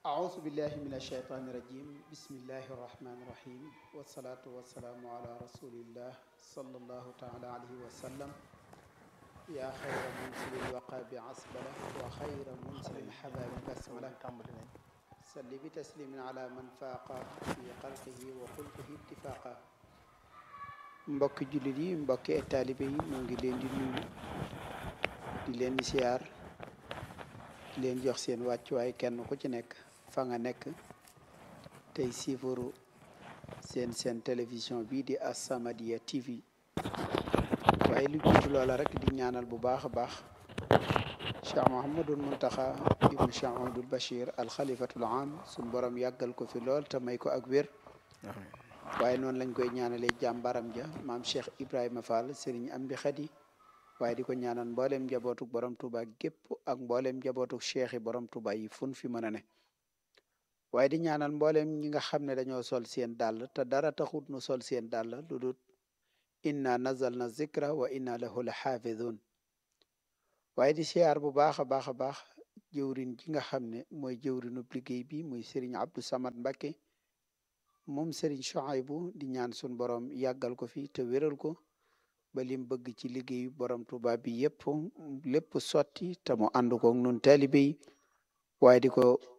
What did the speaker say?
أعوذ بالله من الشيطان الرجيم بسم الله الرحمن الرحيم والصلاة والسلام على رسول الله صلى الله تعالى عليه وسلم يا خير منزل الوقى بعصبلة وخير منزل الحباب بسملة سل بتسليم على من فاق في خلقه وخلقه اتفاقا mbokki jullit yi mbokki taalibe yi moo ngi leen di nuyu di leen di siyaar di leen jox seen wàccuwaay kenn ku ci nekk fa nga nekk tey siifaru seen seen télévision bii di As-Samadiyya TV waaye lu jiitu loola rek di ñaanal bu baax a baax Cheikh Mouhamadul Muntaxa ibnu Cheikh Ahmadul Bachir al xalifatul am suñ borom yàggal ko fi lool te may ko ak wér waaye noonu lañ koy ñaanalee jàmbaram ja maam Cheikh Ibrahima Fall Serigne Amdi Xadi waaye di ko ñaanal mboolem njabootuk borom Touba gépp ak mboolem njabootuk cheikh yi borom Touba yi fun fi mën a ne waaye di ñaanal mboolem ñi nga xam ne dañoo sol seen dàll te dara taxut nu sol seen dàll lu dul inna nazalna zikra wa inna lahu la xaafidun waaye di siyaar bu baax a baax a baax jëwrin ji nga xam ne mooy jëwrinub liggéey bi muy Serigne Abdou Samad Mbakke moom Serigne Chouaïbou di ñaan sun borom yàggal ko fi te wéral ko ba lim bëgg ci liggéeyu borom Tuuba bi yépp lépp sotti te mu ànd ko nun taalibe yi waaye di ko